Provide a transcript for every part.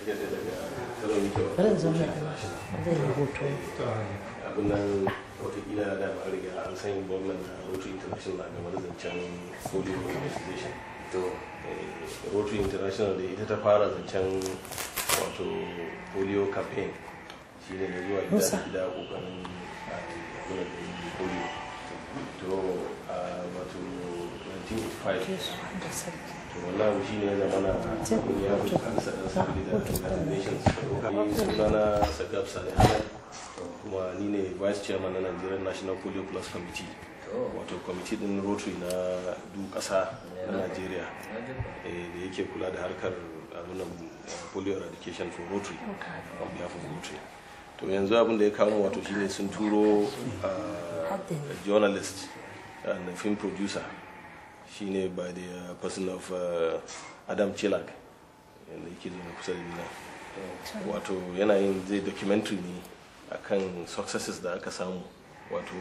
kake da daga tsaron yake bari in wa zauna a international nan zai yi hoto abin nan watakila da ba riga an san gwamnan na rotary international game da zancen polio immunization to Eh, rotary international da ita ta fara zancen wato polio campaign shi ne zuwa gida Musa. da gida kokarin abin da yi polio to a wato 1985 to wannan abu shi ne ya zama na abin ya fi kansa ɗan sabili da united nations ni sunana sagab salih ahmed kuma ni ne vice chairman na nigerian national polio plus committee wato kwamiti din rotary na duk ƙasa na nigeria eh, da yake kula da harkar abunan polio eradication for rotary on behalf of rotary to yanzu abin da ya kawo wato shine sun turo uh, a journalist and a film producer shine by the uh, person of uh, adam chilag yadda yake zo kusa da nina wato yana yin zai documentary ne akan successes da aka samu wato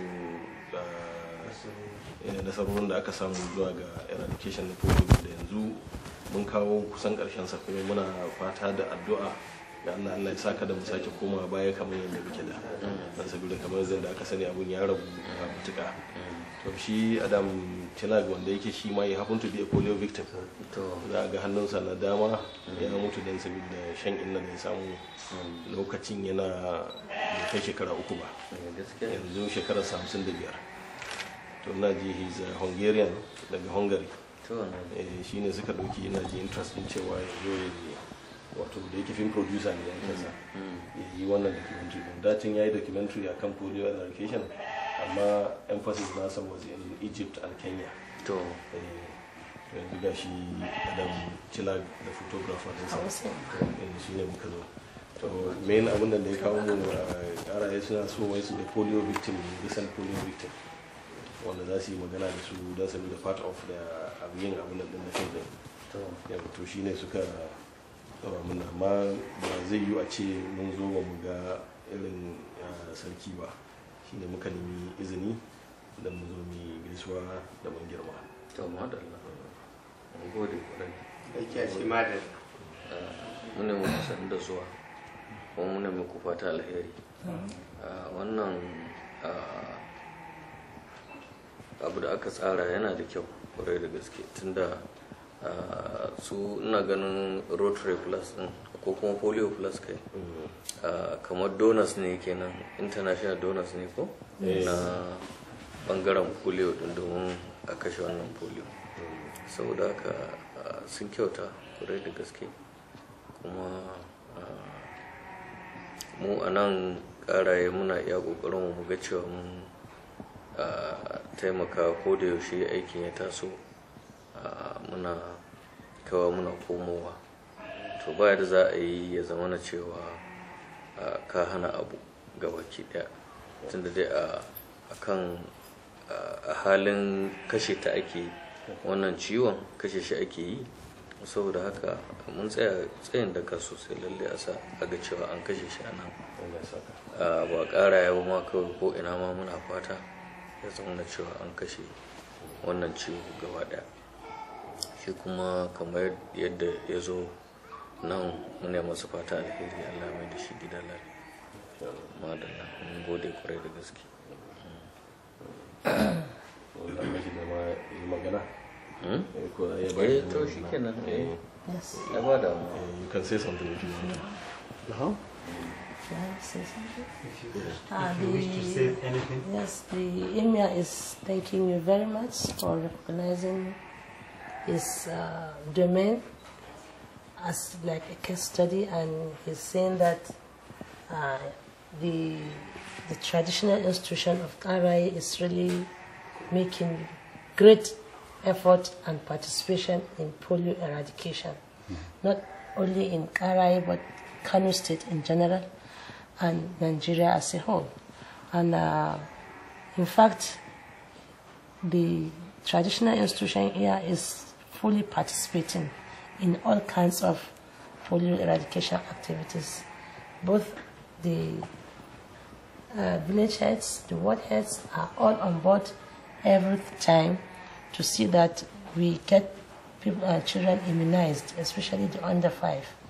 uh, nasarorin da aka samu zuwa ga eradication na polio da yanzu mun kawo kusan karshen sa kuma muna fata da addu'a da Allah Allah ya saka da mu sake koma baya kamar yadda muke da dan saboda kamar yadda aka sani abun ya rabu a mutuka to shi Adam Tilag wanda yake shi ma ya happen to be a polio victim to za a ga hannunsa na dama ya mutu dan saboda shan inna da ya samu lokacin yana bai kai shekara uku ba gaskiya yanzu shekarar hamsin da biyar to na ji he's a hungarian daga hungary to na eh, shi ne suka ɗauki ina ji interest din cewa ya zo ya yi wato da yake film producer ne ya kasa ya yi wannan documentary din dacin ya yi documentary a kan polio eradication amma emphasis nasa was in egypt and kenya a to Eh, to yanzu ga shi adam chilag da photographer din sa wasu yanzu shi ne muka zo to main abin da ya kawo mu karaye suna so wai su da polio victim recent polio victim wanda za su yi magana da su don su da part of da abu yin abin da din na fim din to yau to shi ne suka tsawa muna amma ba zai yi a ce mun zo ba mu ga irin ah, sarki ba shi ne muka nemi izini da mu zo mu yi gaisuwa da mun girma to madalla mun gode kwarai Aiki a ce ma da mune muku san da zuwa kuma mune muku fata alheri Ah, wannan ah, abu da aka tsara yana da kyau kwarai da gaske tunda ah, su ina ganin rotary plus din ko kuma polio plus kai Ah, kamar donors ne kenan international donors ne ko na bangaren polio din domin a kashe wannan polio saboda haka ah, sun kyauta kwarai da gaske kuma ah, mu a nan karaye muna iya kokarin mu ga cewa mun ah, taimaka ko da yaushe aikin ya taso ah, muna kawa muna komowa to ba da za a yi ya zama na cewa ah, ka hana abu ga baki daya tunda dai a kan a halin kashe ta ake yi wannan ciwon kashe shi ake yi saboda haka mun tsaya tsayin daga sosai lalle a sa a ga cewa an kashe shi a nan Allah ya saka a ba ƙara yawa ma kawai ko ina ma muna fata ya zama na cewa an kashe wannan ciwo gaba ɗaya shi kuma kamar yadda ya zo nan muna masa fata alheri allah mai da shi gida lafiya madalla mun gode kwarai da gaske wanda mashi da ma yi magana Hmm? eh, ko ya eh bari to shi kenan eh yes ya ba da mu you can say something if you want Uh-huh. Can I say something? If Ah, you wish to the- say anything. Yes, the emir is thanking you very much for recognizing his uh, domain as like a case study, and he's saying that uh, the the traditional institution of Karai is really making great effort and participation in polio eradication, not only in Karai but Kano State in general and Nigeria as a whole. And uh, in fact, the traditional institution here is fully participating in all kinds of polio eradication activities. Both the uh, village heads, the ward heads are all on board every time to see that we get people, uh, children immunized, especially the under five.